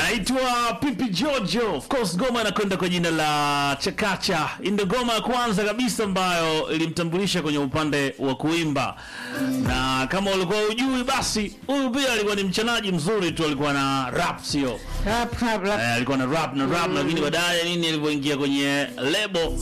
anaitwa Pipi Jojo. Of course ngoma inakwenda kwa jina la Chakacha. Hii ndio ngoma ya kwanza kabisa ambayo ilimtambulisha kwenye upande wa kuimba, na kama ulikuwa ujui, basi huyu pia alikuwa ni mchanaji mzuri tu, alikuwa na rap, sio Rap, rap, rap. eh, alikuwa na rap na rap, lakini baadaye nini alivyoingia kwenye lebo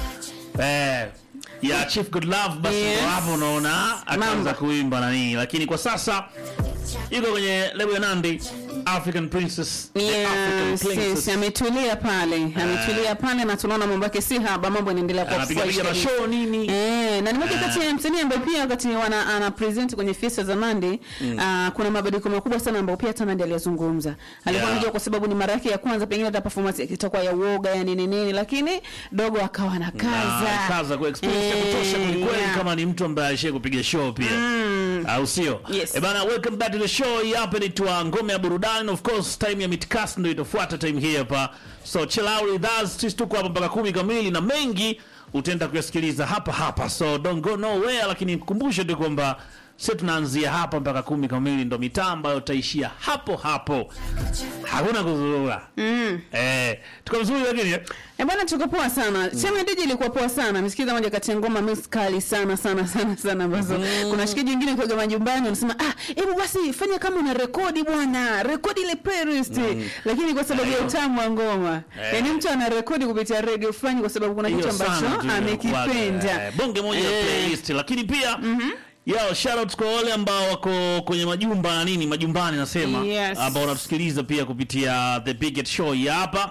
eh, ya Chief Good Love, basi Yes. ndo hapo unaona akaanza Mambo. kuimba na nini, lakini kwa sasa yuko kwenye lebo ya Nandi African Princess, the African Yes, Princess. yes, ametulia pale ametulia pale na tunaona mambo yake si haba mambo yanaendelea kwa anapiga fresh piga kabisa. mashow nini Eh, na ni moja kati ya msanii ambaye pia wakati wana ana present kwenye fiesta za Nandi ah, kuna mabadiliko makubwa sana ambayo pia hata Nandi aliyazungumza. Alikuwa Yeah. anajua kwa sababu ni mara yake ya kwanza pengine hata performance yake itakuwa ya uoga ya nini nini lakini dogo akawa na kaza. Na kaza kwa experience ya kutosha Eh, kwelikweli, yeah. kama ni mtu ambaye alishia kupiga show pia au sio? Yes. Eh bana, welcome back to the show. Hii hapa ni twa ngome ya burudani, of course time ya mitkasi ndio itafuata time hii hapa, so chill out with us. Sisi tuko hapa mpaka kumi kamili na mengi utaenda kuyasikiliza hapa hapa, so don't go nowhere, lakini kukumbushe tu kwamba sisi tunaanzia hapa mpaka kumi kamili, ndo mitaa ambayo utaishia hapo hapo, hakuna kuzurura. Eh, tuko vizuri lakini eh? Eh bwana tuko poa sana. Chama DJ ilikuwa poa sana. Msikiza moja kati ya ngoma mix kali sana sana sana sana ambazo kuna shikaji wengine kwa majumbani wanasema ah, hebu basi fanya kama una rekodi bwana. Rekodi ile playlist. Lakini kwa sababu ya utamu wa ngoma. Eh. Yaani mtu ana rekodi kupitia radio fulani kwa sababu kuna kitu Hiyo sana ambacho tu inakuwaga, amekipenda. eh, bonge moja ya Eh. playlist lakini pia Yo, shout out kwa wale ambao wako kwenye majumba na nini majumbani nasema Yes. ambao wanatusikiliza pia kupitia the biggest show hii hapa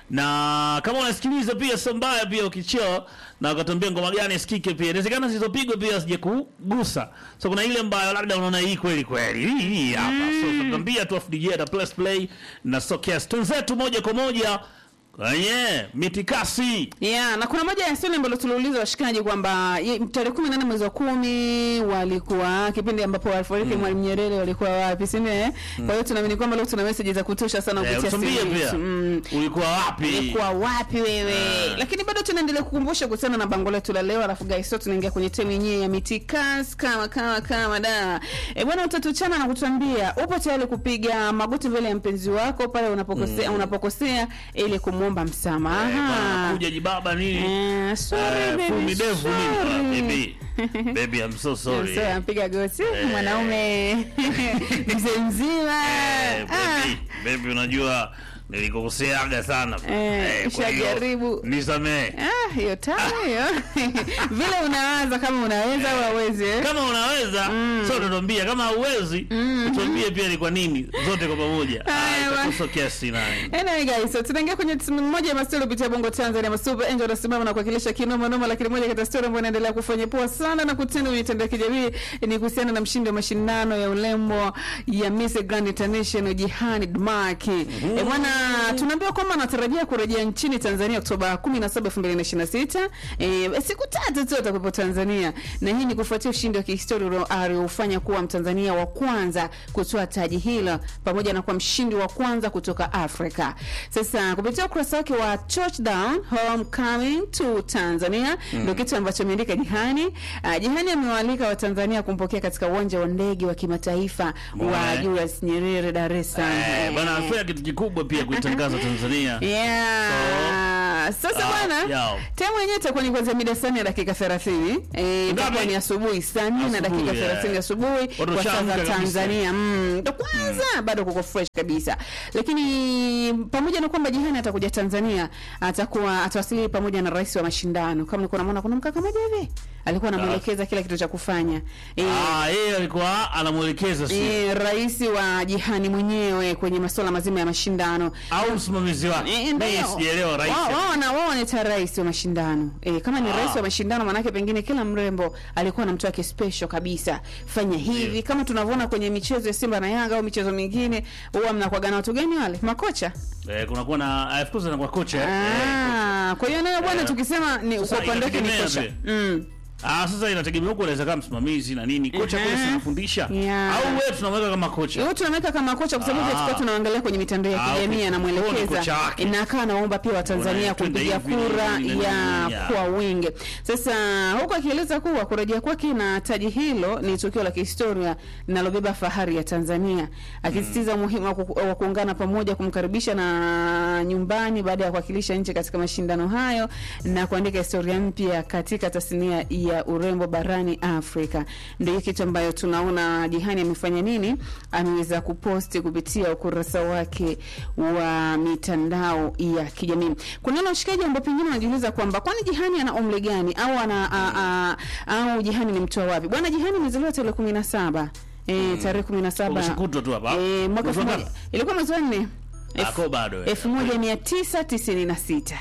na kama unasikiliza pia sio mbaya pia ukichio na ukatuambia ngoma gani isikike pia inawezekana zilizopigwa pia sije kugusa so kuna ile ambayo labda unaona hii kweli kweli hii hii hapa so tutambia tu afu DJ ata plus play na so kiasi tunzetu moja kwa moja kwenye mitikasi Yeah, na kuna moja ya swali ambalo tuliuliza washikaji kwamba ye- tarehe kumi na nane mwezi wa kumi walikuwa kipindi ambapo walifariki Mwalimu Nyerere walikuwa wapi, si ndio? eh? Kwa hiyo tunaamini kwamba leo tuna message za kutosha sana Eh, kupitia utuambie simu pia yetu. Mm. ulikuwa wapi Ulikuwa wapi wewe? Lakini bado tunaendelea kukumbusha kuhusiana na bango letu la leo, alafu guys, so tunaingia kwenye temu yenyewe ya mitikas kama kama kama da. E bwana, utatuchana na kutuambia upo tayari kupiga magoti mbele ya mpenzi wako pale unapokosea unapokosea ili kumwomba Eh, bwana, msamaha. kuja jibaba nini Eh, sorry, Eh, baby, fumi devu nini Ah, sorry. baby baby I'm so sorry Sasa ampiga goti mwanaume mzee mzima. Eh, Ah. baby baby unajua nilikokoseaga sana Eh, kwa hiyo, ushajaribu. nisamee Ah, hiyo tamu hiyo. Vile unawaza kama unaweza au hauwezi. eh? kama unaweza so utatuambia kama hauwezi utuambie pia ni kwa nini zote kwa pamoja Haya, Ah, bwana. itakuwa kiasi nani Anyway guys, so tunaingia kwenye timu moja ya mastori kupitia Bongo Tanzania. Masuper Angel anasimama na kuwakilisha kinoma noma, lakini moja kati ya story ambayo inaendelea kufanya poa sana na kutenda kwenye mitandao ya kijamii ni kuhusiana na mshindi wa mashindano ya urembo ya Miss Grand International Jihani Dmaki. Eh, bwana tunaambiwa kwamba anatarajia kurejea nchini Tanzania Oktoba 17, 2026. Eh, siku tatu tu atakuwepo Tanzania. Na hii ni kufuatia ushindi wa kihistoria ulio- aliofanya kuwa Mtanzania wa kwanza kutoa taji hilo pamoja na kuwa mshindi wa kwanza kutoka Afrika. Sasa kupitia ukurasa wake wa Touchdown Homecoming to Tanzania ndio kitu ambacho ameandika Jihani. Uh, Jihani amewaalika Watanzania kumpokea katika uwanja wa ndege wa kimataifa wa Mbona? Julius Nyerere Dar es Salaam. Eh, bwana anafanya kitu kikubwa pia kuitangaza Tanzania Yeah. Sasa Ah, bwana, yao. temu yenyewe itakuwa ni kuanzia mida saa nne na dakika 30. Eh, itakuwa Ngapi? ni asubuhi saa nne na Asubuhi, dakika yeah. 30 asubuhi Watu kwa saa washaamka za kabisa. Tanzania. Mm, ndo kwanza bado kuko fresh kabisa. Lakini pamoja na kwamba Jihani atakuja Tanzania, atakuwa atawasili pamoja na rais wa mashindano. Kama nilikuwa namuona kuna mkaka mmoja hivi alikuwa anamuelekeza kila kitu cha kufanya. Eh, ah yeye alikuwa anamwelekeza si eh, rais wa Jihani mwenyewe kwenye masuala mazima ya mashindano. au msimamizi wake Eh, mimi ndio. sijaelewa rais Wao- wao wana- wao wanaita rais wa mashindano eh, kama ni Ah. rais wa mashindano manake pengine kila mrembo alikuwa na mtu wake special kabisa fanya hivi Ndio. kama tunavyoona kwenye michezo ya Simba na Yanga au michezo mingine huwa mnakuwaga na watu gani wale makocha eh, kunakuwa na ah, of course anakuwa kocha eh. Eh, ah, kwa hiyo nayo bwana Eh. tukisema ni Sasa kwa upande wake ni inategemea kocha pia. mm. Ah, sasa inategemea huko unaweza kama msimamizi na nini. Kocha Mhm. kule si anafundisha Yeah. au wewe tunamweka kama kocha. Yote tunaweka kama kocha kwa sababu Ah. tulikuwa tunaangalia kwenye mitandao ya Ah, kijamii okay. anamwelekeza Huo ni kocha wake. na akawa anaomba pia Watanzania Bwana, twende kumpigia hivi, kura nini, nini, ya nini, ya. kwa wingi. Sasa huku akieleza kuwa kurejea kwake na taji hilo ni tukio la kihistoria linalobeba fahari ya Tanzania, akisisitiza umuhimu wa ku- wa kuungana pamoja kumkaribisha na nyumbani baada ya kuwakilisha nchi katika mashindano hayo na kuandika historia mpya katika tasnia ya urembo barani Afrika. Ndio kitu ambayo tunaona Jihani amefanya nini, ameweza kuposti kupitia ukurasa wake wa mitandao ya kijamii. Kuna wale washikaji ambao pengine wanajiuliza kwamba kwani Jihani ana umri gani au ana a, a, au Jihani ni mtu wa wapi? Bwana Jihani amezaliwa tarehe 17 eh, tarehe 17 Umeshakutwa tu hapa. eh, mwaka Mwezi wa 1000 ngapi? ilikuwa mwezi wa 4 Ako bado. eh. 1996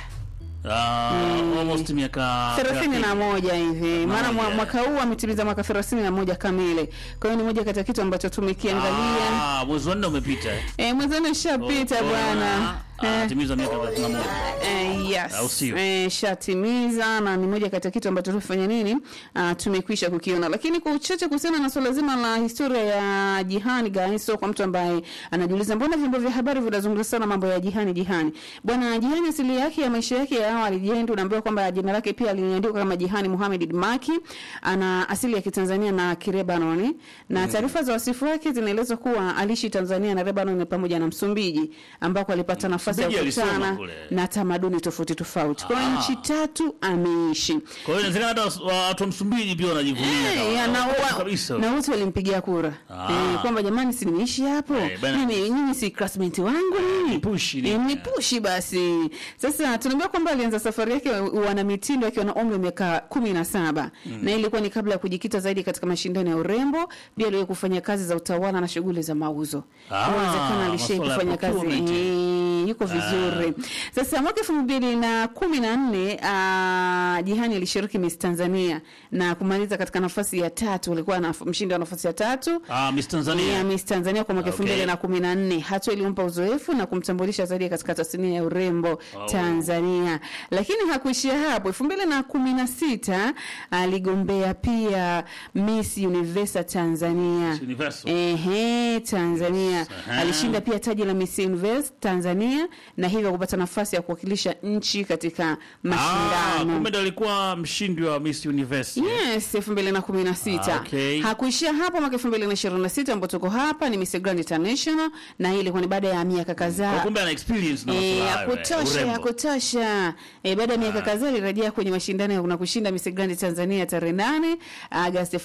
Ah, almost miaka thelathini na moja hivi maana mwa- moja. mwaka huu ametimiza mwaka thelathini na moja kamili kwa hiyo ni moja kati ya kitu ambacho tumekiangalia Ah, mwezi wa nne umepita. eh. eh, mwenzani ushapita Oh, bwana ah, Eh, timiza miaka 31. Eh, Au yes. sio? Eh, shatimiza na ni moja kati ya kitu ambacho tumefanya nini uh, tumekwisha kukiona lakini kwa uchache kuhusiana na swala zima la historia ya jihani gaiso kwa mtu ambaye anajiuliza mbona vyombo vya habari vinazungumza sana mambo ya jihani jihani bwana jihani asili yake ya maisha yake ya awali jendi unaambiwa kwamba jina lake pia liliandikwa kama jihani muhamed maki ana asili ya kitanzania na kirebanoni na taarifa za wasifu wake zinaeleza kuwa aliishi tanzania na lebanon pamoja na msumbiji ambako alipata nafasi ya Msumbiji alisoma kukutana kule. na tamaduni tofauti tofauti. Kwa hiyo Ah. nchi tatu ameishi. Kwa hiyo inawezekana hata was- watu wa Msumbiji pia wanajivunia. Eh, kama- ya, na Watu wa- kabisa. na wote walimpigia kura Ah. eh, kwamba jamani, si nimeishi hapo Eh, bana- mimi, nyinyi si classmate wangu nini nipushi nini? Eh, nipushi basi. Sasa tunaambiwa kwamba alianza safari yake ya wana mitindo akiwa na umri wa miaka kumi na saba na ilikuwa ni kabla ya kujikita zaidi katika mashindano ya urembo. Pia aliwahi kufanya kazi za utawala na shughuli za mauzo. Ah, Inawezekana alishai masuala ya kufanya kazi procurement. eh, yuko vizuri. Sasa mwaka elfu mbili na kumi na nne ah, Jihani alishiriki Miss Tanzania na kumaliza katika nafasi ya tatu. Alikuwa na mshindi wa nafasi ya tatu Ah, Miss Tanzania. ya Miss Tanzania kwa mwaka elfu Okay. mbili na kumi na nne. Hatua ilimpa uzoefu na kumtambulisha zaidi katika tasnia ya urembo Oh. Tanzania. Lakini hakuishia hapo. elfu mbili na kumi na sita aligombea pia Miss Universe Tanzania. Miss Universe. Ehe, Tanzania. Aha. Alishinda pia taji la Miss Universe Tanzania na hivyo kupata nafasi ya kuwakilisha nchi katika Ah, mashindano. kumbe ndo alikuwa mshindi wa Miss Universe. Yes, elfu mbili na kumi na sita. Ah, okay. Hakuishia hapo mwaka elfu mbili na ishirini na sita ambapo tuko hapa ni Miss Grand International na hii ilikuwa ni baada ya miaka Kwa kadhaa kumbe ana experience na Eh, masuala ya hayo, eh, kutosha ya urembo. kutosha. Eh, baada ya miaka kadhaa alirejea kwenye mashindano ya na kushinda Miss Grand Tanzania tarehe 8 Agosti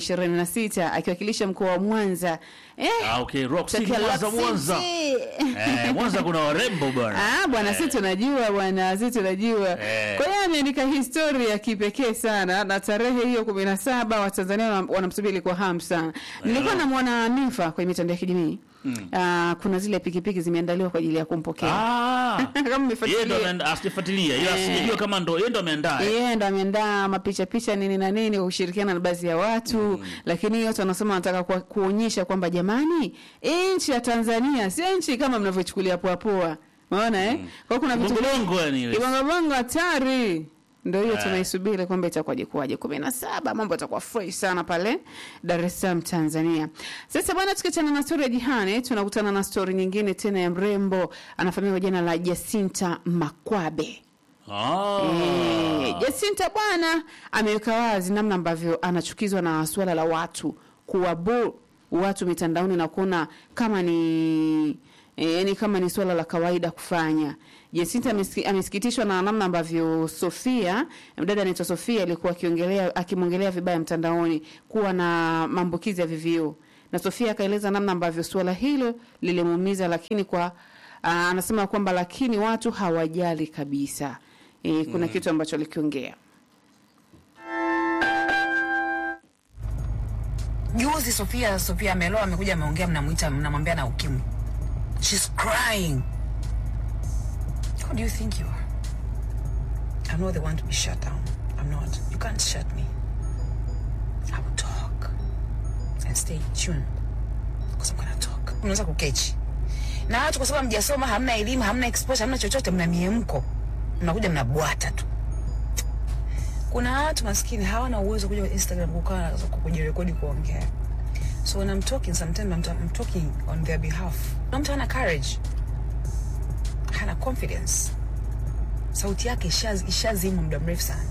2026 akiwakilisha mkoa wa Mwanza. Eh, Ah, okay, Rock City, tokea Mwanza, Rock Mwanza. City. Eh, Mwanza kuna warembo bwana. Ah, bwana sisi tunajua bwana, sisi tunajua. Eh. Kwa hiyo ameandika historia ya kipekee sana na tarehe hiyo 17 Watanzania wana- wanamsubiri kwa hamu sana. Nilikuwa namwona Nifa kwenye mitandao ya kijamii. Ah, kuna zile pikipiki zimeandaliwa kwa ajili ya kumpokea. Ah. Kama Yeye ndo mmefuatilia. ameanda- asijafuatilia. Ila Eh. sijajua kama ndo yeye ndo ameandaa. eh. Yeye ndo ameandaa mapicha picha nini na nini kwa kushirikiana na baadhi ya watu lakini yote wanasema wanataka kuwa- kuonyesha kwamba jamani, hii nchi ya Tanzania sio nchi kama mnavyochukulia poa poa. Unaona eh? Kwa hiyo kuna vitu Bongo yani ile. Kibongobongo hatari. Ndio hiyo Eh. tunaisubiri kwamba itakuwaje kuwaje. kumi na saba mambo yatakuwa fresh sana pale Dar es Salaam Tanzania. Sasa bwana, tukiachana na story ya Jihane, tunakutana na story nyingine tena ya mrembo anafahamika kwa jina la Jacinta Makwabe. Ah. Eh, Jacinta bwana ameweka wazi namna ambavyo anachukizwa na suala la watu kuwabu watu mitandaoni na kuona kama ni E, yani kama ni swala la kawaida kufanya. Jacinta amesiki- amesikitishwa na namna ambavyo Sofia, mdada anaitwa Sofia alikuwa akiongelea akimwongelea vibaya mtandaoni kuwa na maambukizi ya VVU. Na Sofia akaeleza namna ambavyo suala hilo lilimuumiza lakini kwa aa, anasema kwamba lakini watu hawajali kabisa. E, kuna kitu ambacho alikiongea. Juzi Sofia Sofia ameloa amekuja ameongea, mnamuita mnamwambia na ukimwi. She's crying. Who do you think you are? I'm not the one to be shut down. I'm not. You can't shut me. I will talk and stay tuned because I'm gonna talk. Unaweza kukechi na watu kwa sababu mjasoma, hamna elimu, hamna exposure, hamna chochote, mna miemko, mnakuja mnabwata tu. kuna watu maskini hawana uwezo kuja instagram kukaa kujirekodi kuongea so when i'm talking sometimes i'm, I'm talking on their behalf na mtu hana courage hana confidence sauti yake ishaz- ishazima muda mrefu sana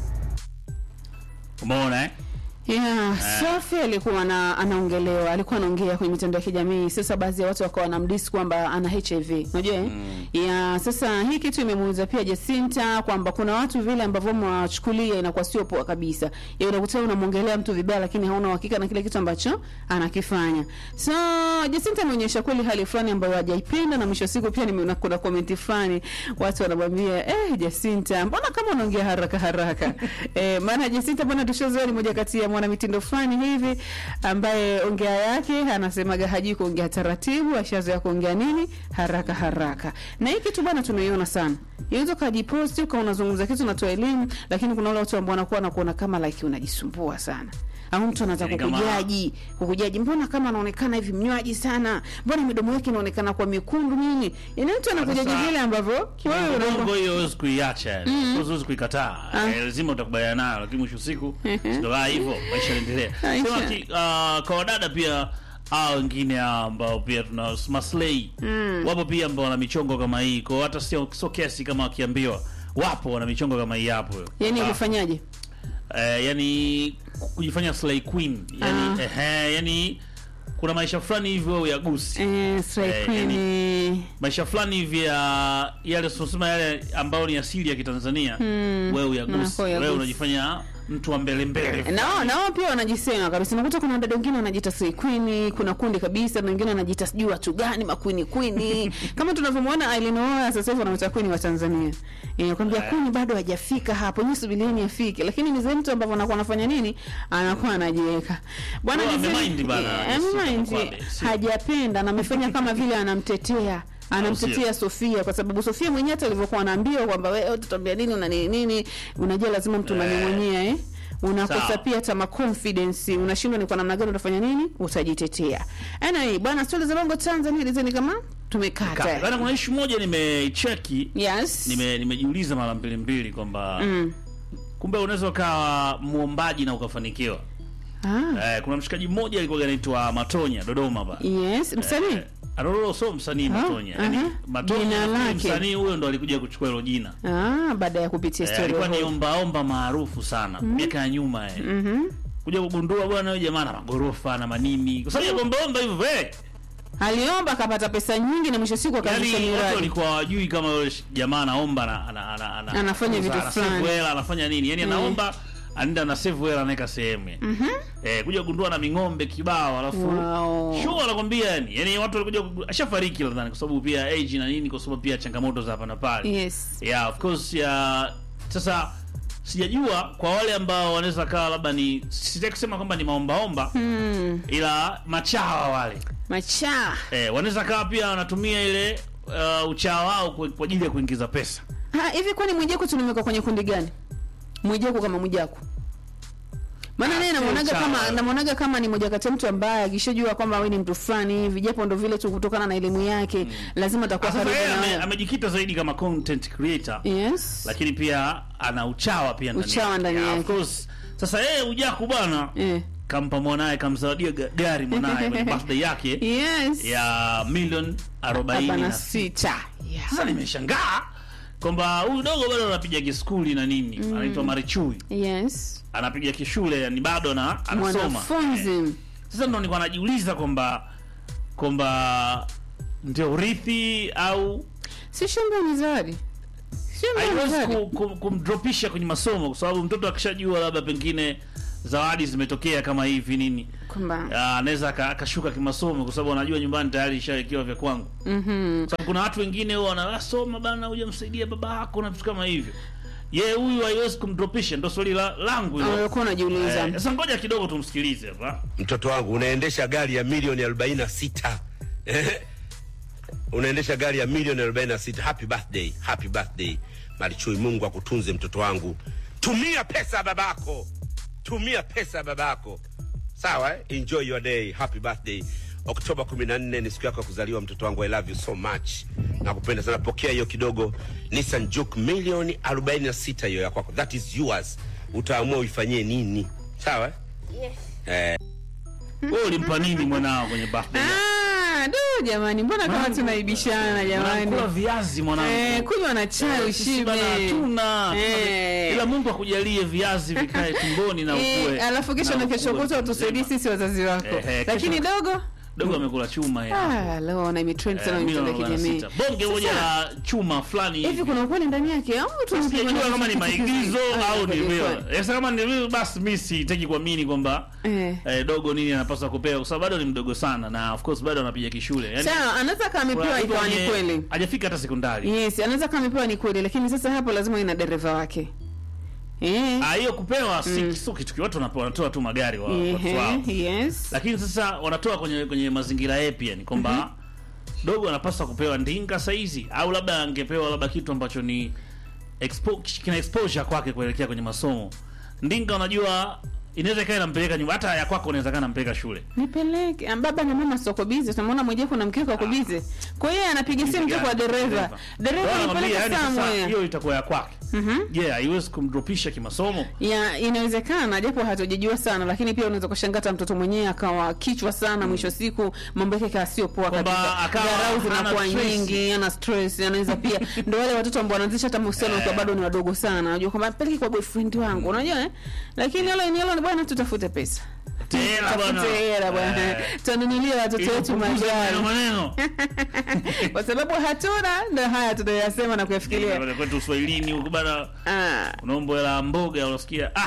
umeona eh? Yeah, Sophie alikuwa ana, anaongelewa, alikuwa anaongea kwenye mitandao ya kijamii. Sasa baadhi ya watu wakawa wanamdisi kwamba ana HIV. Unajua eh? Yeah, sasa hii kitu imemuuliza pia Jacinta kwamba kuna watu vile ambavyo mwachukulia inakuwa sio poa kabisa. Ya unakuta unamwongelea mtu vibaya lakini hauna uhakika na kile kitu ambacho anakifanya. So Jacinta ameonyesha kweli hali fulani ambayo hajaipenda na mwisho wa siku pia nimeona kuna comment fulani watu wanamwambia eh, Jacinta mbona kama unaongea haraka haraka. eh, maana Jacinta bwana tushazoea ni moja kati ya mwanamitindo fulani hivi ambaye ongea yake anasemaga hajui kuongea taratibu, ashazoea kuongea nini haraka haraka. Na hii kitu bwana tunaiona sana. Inaweza ukajiposti ukawa unazungumza kitu unatoa elimu, lakini kuna wale watu ambao wanakuwa wanakuona kama like unajisumbua sana au mtu anataka Yaani kama- kukujaji kukujaji, mbona kama anaonekana hivi mnywaji sana, mbona midomo yake inaonekana kwa mekundu nini? Yaani mtu anakujaji Sasa, vile ambavyo wewe Bongo unaona hiyo huwezi kuiacha yani. Of course huwezi kuikataa Eh, lazima utakubaliana nayo lakini mwisho wa siku ndio hivyo maisha yanaendelea Maisha. sema ki- ah, kwa wadada pia hao wengine hao ambao pia tuna maslay wapo pia ambao wana michongo kama hii kwa hata sio sio kesi kama wakiambiwa wapo wana michongo kama hii hapo yani Ah, ulifanyaje? eh, yani kujifanya slay queen yani Ah. ehe yani kuna maisha fulani hivyo uyagusi Eh, Slay Eh, Queen. maisha fulani hivi ya yale tunasema yale ambayo ni asili ya Kitanzania wewe uyagusi Unakuwa uyagusi. wewe unajifanya mtu wa mbele mbele nao nao pia wanajisema kabisa. Unakuta kuna wadada wengine wanajiita Slay Queen, kuna kundi kabisa, na wengine wanajiita sijui watu gani makwini kwini, kama tunavyomwona Aileen Oya sasa hivi wanamuita queen wa Tanzania. Eh, kwambia queen bado hajafika hapo, nyinyi subirieni afike, lakini ni zile mtu ambavyo anakuwa anafanya nini, anakuwa anajiweka bwana. Huwa Gisele- amemind bana, Eh, sio amemind. kama kwambe, sio. hajapenda na amefanya kama vile anamtetea anamtetea Sofia kwa sababu Sofia mwenyewe hata alivyokuwa anaambiwa kwamba wewe tutambia nini una nini nini, unajua lazima mtu Eh. unanyong'onyea eh unakosa Sawa. pia tama confidence, unashindwa ni kwa namna gani utafanya nini, utajitetea. Anyway, bwana, stori za bongo Tanzania lizeni kama tumekata. Bana, kuna issue moja nimecheki Yes. nime nimejiuliza mara mbili mbili kwamba Mm. kumbe unaweza ukawa muombaji na ukafanikiwa Ah. eh, kuna mshikaji mmoja alikuwa anaitwa Matonya Dodoma ba Yes, msanii. eh, Aroro so msanii Ah, Matonya yani aha. Matonya Jina nafikiri lake. msanii huyo ndo alikuja kuchukua hilo jina Ah, baada ya kupitia Eh, story. alikuwa ni hiyo. ombaomba maarufu sana miaka ya nyuma eh. Mhm. kuja kugundua bwana huyo jamaa na magorofa na manini kwa sababu ya ombaomba hivyo eh. Aliomba akapata pesa nyingi na mwisho siku akaanzisha yani watu miradi. walikuwa hawajui kama yule sh- jamaa anaomba na, ana, ana, ana, Anafanya vitu ana save fulani. hela, anafanya nini yani anaomba anaenda na save hela anaweka sehemu mm eh, kuja kugundua na ming'ombe kibao alafu Wow. sure anakwambia yani yani watu walikuja kugu- ashafariki nadhani kwa sababu pia age na nini kwa sababu pia changamoto za hapa na pale Yes. yeah of course ya sasa sijajua kwa wale ambao wanaweza kawa labda ni sitaki kusema kwamba ni maombaomba Mm. ila machawa wale Macha. eh, wanaweza kawa pia wanatumia ile uh, uchawa wao kwa kwa ajili ya kuingiza pesa Ha, hivi kwani Mwijaku tunamweka kwenye kundi gani? Mwijaku kama Mwijaku. Maana Ah, naye sio namuonaga sawa. kama namuonaga kama ni moja kati ya mtu ambaye akishajua kwamba wewe ni mtu fulani hivi, japo ndo vile tu kutokana na elimu yake, lazima atakuwa sasa karibu yeye na ame, wewe. amejikita zaidi kama content creator Yes. lakini pia ana uchawa pia ndani Uchawa yake. ndani Yeah, yake. of course sasa yeye ujaku bwana Eh. kampa mwanaye kamzawadia ga- gari mwanaye kwenye birthday yake Yes. ya milioni Arobaini arobaini na na sita sita. Yeah. sasa nimeshangaa kwamba huyu dogo bado anapiga kiskuli na nini anaitwa Marichui Yes. anapiga kishule yani bado na anasoma Eh. Mwanafunzi. sasa ndo nilikuwa najiuliza kwamba kwamba ndio urithi au Si shamba ni zawadi. Shamba ni haiwezi zawadi. ku, ku, kumdropisha kwenye masomo kwa sababu mtoto akishajua labda pengine zawadi zimetokea kama hivi nini Kwamba ah, anaweza aka- akashuka kimasomo kwa sababu anajua nyumbani tayari ishawekewa vya kwangu mhm. sababu kuna watu wengine huwa wanasoma bana hujamsaidia baba yako na vitu kama hivyo ye huyu haiwezi kumdropisha ndo swali la, langu hilo Ulikuwa unajiuliza. Eh, sasa ngoja kidogo tumsikilize hapa mtoto wangu unaendesha gari ya milioni 46 Eh? unaendesha gari ya milioni 46 happy birthday happy birthday marichui mungu akutunze mtoto wangu tumia pesa ya babako tumia pesa ya babako sawa eh? enjoy your day happy birthday oktoba 14 ni siku yako ya kuzaliwa mtoto wangu i love you so much nakupenda sana pokea hiyo kidogo nissan juke milioni 46 hiyo ya kwako that is yours utaamua uifanyie nini sawa eh, wewe ulimpa nini mwanao kwenye birthday yako? Ah, du jamani, mbona kama tunaibishana jamani? Unakula viazi mwanangu Eh, kunywa na chai Sisi ushibe. bana hatuna Eh. ila Mungu akujalie viazi vikae tumboni na ukue Eh, alafu kesho na kesho ukue kutwa mtu utusaidie mzima. sisi wazazi wako. Eh, eh, Lakini kesho- dogo dogo amekula chuma ya ah, leo na imetrend sana Eh, kwenye mitandao ya milioni kijamii. 46. bonge moja la chuma fulani Hivi hivi kuna ukweli ndani yake au tu sijajua kama ni maigizo Ah, au ni kweli, real. kweli. Sasa kama ni real basi mimi sitaki kuamini kwamba Eh. eh, dogo nini anapaswa kupewa kwa sababu bado ni mdogo sana na of course bado anapiga kishule. Yaani Sawa, anaweza kama amepewa kuna ikawa ni mtu kweli. mwenye- hajafika hata sekondari. Yes, anaweza kama amepewa ni kweli, lakini sasa hapo lazima ina dereva wake. Eh. Ah, hiyo kupewa si sio kitu watu wanapewa wanatoa tu magari wa watu wao. Ehe, yes. Lakini sasa wanatoa kwenye kwenye mazingira yapi yani kwamba dogo anapaswa kupewa ndinga saizi au labda angepewa labda kitu ambacho ni expo, kina exposure kwake kuelekea kwenye masomo. Ndinga unajua inaweza ikawa inampeleka nyumba hata ya kwako inaweza kaa inampeleka shule. Nipeleke. Ah, Baba na mama soko bize, utamwona mmoja kuna mkeka wako bize. Kwa hiyo anapiga simu tu kwa dereva. Dereva Bwana anipeleka anamwambia, yani sasa somewhere. hiyo itakuwa ya kwake. Mhm. Je, haiwezi kumdropisha kimasomo? ya inawezekana japo hatujajua sana lakini pia unaweza kushangaa hata mtoto mwenyewe akawa kichwa sana mwisho wa siku mambo yake kaa sio poa Kwamba kabisa akawa dharau hana zinakuwa stress. nyingi ana stress anaweza pia ndio wale watoto ambao wanaanzisha hata mahusiano wakiwa bado ni wadogo sana unajua kwamba peleke kwa boyfriend wangu unajua eh lakini hilo ni hilo bwana tutafute pesa Tela bwana. Tutafute hela bwana Eh. tununulie watoto Ili wetu kupunguza magari maneno maneno. kwa sababu hatuna ndio haya tunayasema na kuyafikiria Pale kwetu Uswahilini huko bana ah unaomba hela ya mboga unasikia ah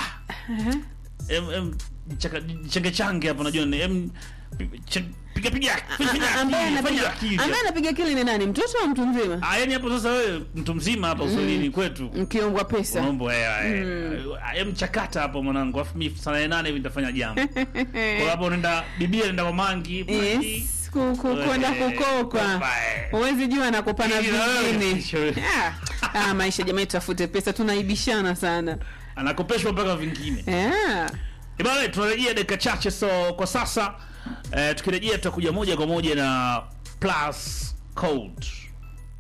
em em chaka change change hapo najua ni em ch- piga piga fanya ambaye akili, fanya anapiga akili. ambaye anapiga kili ni nani mtoto au mtu mzima Ah, yani hapo sasa wewe mtu mzima hapa Uswahilini kwetu mkiombwa pesa unaomba hela eh, em chakata hapo mwanangu afu mimi saa nane hivi nitafanya jambo kwa hapo unaenda bibia anaenda kwa mangi mangi Yes, ku- ku- kwenda Eh, kukokwa kopa, eh. huwezi jua nakupana Ili na wewe vingine kesho. Ah, ah, maisha jamani tutafute pesa tunaibishana sana anakopeshwa mpaka vingine yeah. Ibana, tunarejea dakika chache, so kwa sasa eh, tukirejea tutakuja moja kwa moja na plus code